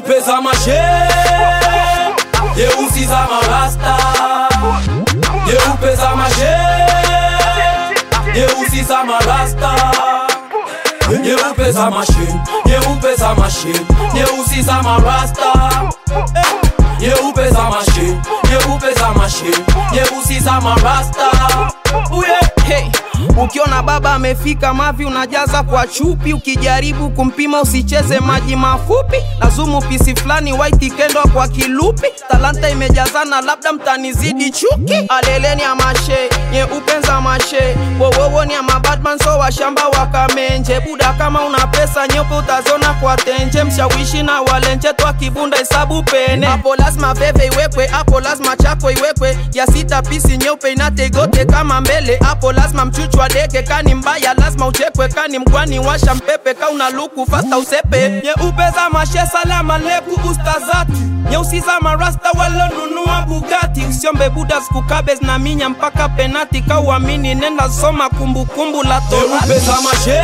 nyeupe za mashe nyeusi za marasta nyeupe za mashe nyeusi za marasta nyeupe za mashe nyeupe za mashe nyeusi za marasta nyeupe za mashe nyeupe za mashe nyeusi za marasta uye Hey, ukiona baba amefika mavi unajaza kwa chupi, ukijaribu kumpima usicheze maji mafupi. Lazumu pisi fulani white kendo kwa kilupi, talanta imejazana, labda mtanizidi chuki. Aleleni ya mashe nyeupe za mashe, wowowo ni ya mabadman so washamba wakamenje. Buda kama una pesa nyeupe utazona kwa tenje, mshawishi na walenje twa kibunda hesabu pene. Hapo lazima veve iwekwe, hapo lazima chako iwekwe, ya sita pisi nyeupe inategote kama mbele hapo lazima mchuchwa deke kani mbaya lazima uchekwe kani mkwani washa mpepe ka una luku fasta usepe nyeupe za mashe salama leku ustazati nyeusi za marasta walonunua bugati usiombe buda skukabes na minya mpaka penati ka uamini nenda soma kumbukumbu la nyeupe torati za mashe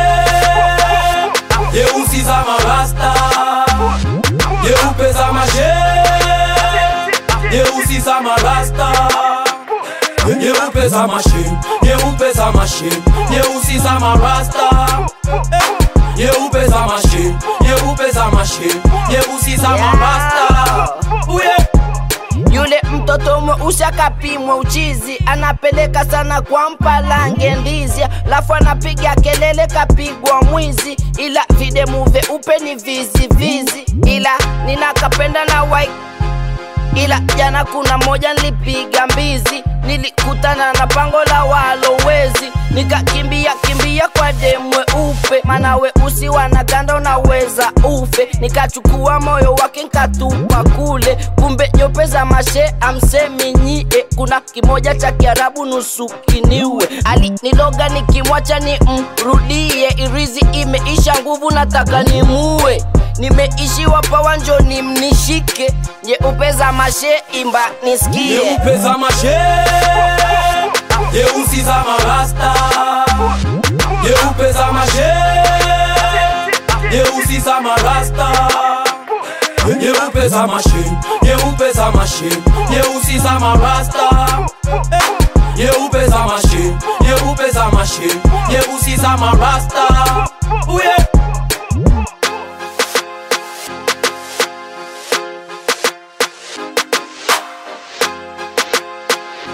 nyeusi za marasta nyeupe za mashe nyeusi za marasta nyeupe za mashe nyeupe za mashe nyeusi za marasta nyeupe za mashe nyeupe za mashe nyeusi za marasta uye Yule mtoto mweusi akapimwa uchizi, anapeleka sana kwa mpalange ndizi, lafu anapiga kelele kapigwa mwizi, ila videmu vyeupe ni vizi vizi, ila ninakapenda na white ila jana kuna moja nilipiga mbizi, nilikutana na pango la walowezi, nikakimbia kimbia kwa demwe upe, mana weusi wanaganda unaweza ufe, nikachukua moyo wake nkatupa kule, kumbe nyope za mashe amsemi nyie, kuna kimoja cha Kiarabu nusu kiniwe, aliniloga nikimwacha ni mrudie, irizi imeisha nguvu nataka nimue nimeishiwa pawa njoni mnishike nyeupe za mashe imba nisikie nyeupe za mashe nyeusi za marasta nyeupe za mashe nyeusi za marasta nyeupe za mashe nyeupe za mashe nyeusi za marasta nyeupe za mashe nyeupe za mashe nyeusi za marasta uye